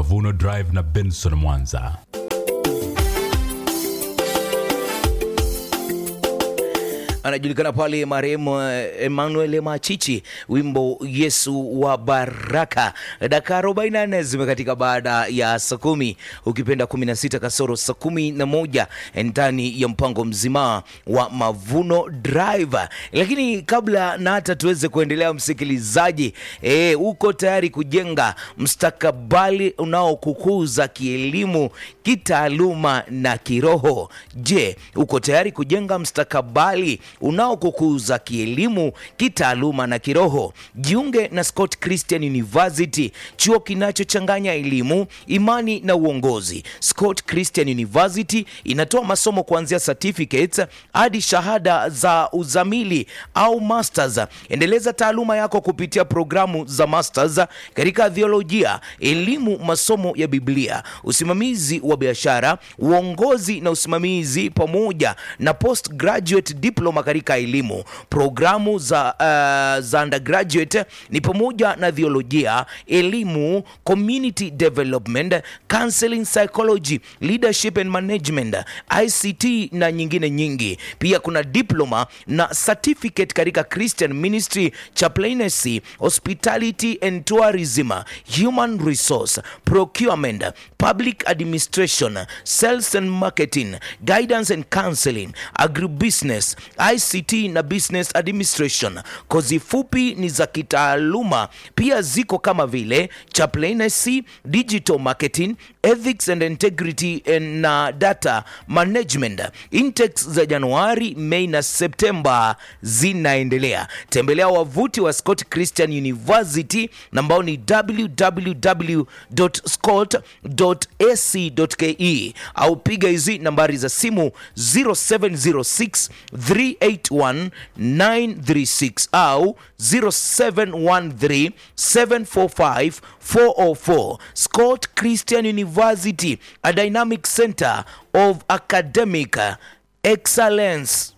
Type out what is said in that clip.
Mavuno Drive na Benson Mwanza. anajulikana pale marehemu eh, Emmanuel Machichi, wimbo Yesu wa Baraka. Dakika 44 zimekatika baada ya saa kumi, ukipenda 16 kasoro saa kumi na moja ndani ya mpango mzima wa Mavuno Drive. Lakini kabla na hata tuweze kuendelea, msikilizaji, eh, uko tayari kujenga mstakabali unaokukuza kielimu, kitaaluma na kiroho? Je, uko tayari kujenga mstakabali unaokukuza kielimu, kitaaluma na kiroho? Jiunge na Scott Christian University, chuo kinachochanganya elimu, imani na uongozi. Scott Christian University inatoa masomo kuanzia certificates hadi shahada za uzamili au masters. Endeleza taaluma yako kupitia programu za masters katika theolojia, elimu, masomo ya Biblia, usimamizi wa biashara, uongozi na usimamizi, pamoja na postgraduate diploma katika elimu. Programu za, uh, za undergraduate ni pamoja na theolojia, elimu, community development, counseling psychology, leadership and management, ICT na nyingine nyingi. Pia kuna diploma na certificate katika Christian ministry, chaplaincy, hospitality and tourism, human resource, procurement, public administration, sales and marketing, guidance and counseling, agribusiness, ICT na business administration. Kozi fupi ni za kitaaluma pia ziko kama vile chaplaincy, digital marketing, ethics and integrity and na data management. Intakes za Januari, Mei na Septemba zinaendelea. Tembelea wavuti wa Scott Christian University ambao ni www.scott.ac.ke au piga hizi nambari za simu 0706 381 936 au 0713 745 404. Scott Christian University, a dynamic center of academic excellence.